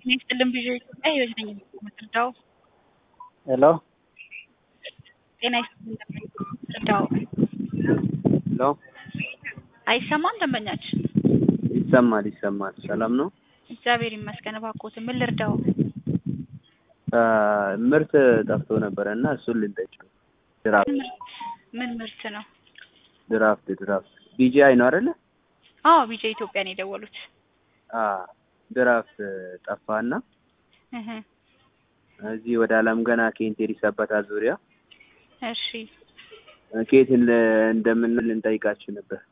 ጤና ይስጥልን ቪዥን ኢትዮጵያ ህይወት ነኝ የምትረዳው ሄሎ ጤና ይስጥልን የምትረዳው ሄሎ አይሰማም ደንበኛችን ይሰማል ይሰማል። ሰላም ነው። እግዚአብሔር ይመስገን እባክዎትን ምን ልርዳው አ፣ ምርት ጠፍቶ ነበረ እና እሱን ልንጠይቅ ነው። ድራፍት ምርት ምን ምርት ነው ድራፍት ድራፍት ቢጂአይ ነው አይደለ? አዎ ቢጀ ኢትዮጵያ ነው የደወሉት አ ድራፍት ጠፋና እህ እዚህ ወደ አለም ገና ኬንቴሪ ሰበታ ዙሪያ እሺ ኬት እንደምን ልንጠይቃችሁ ነበር።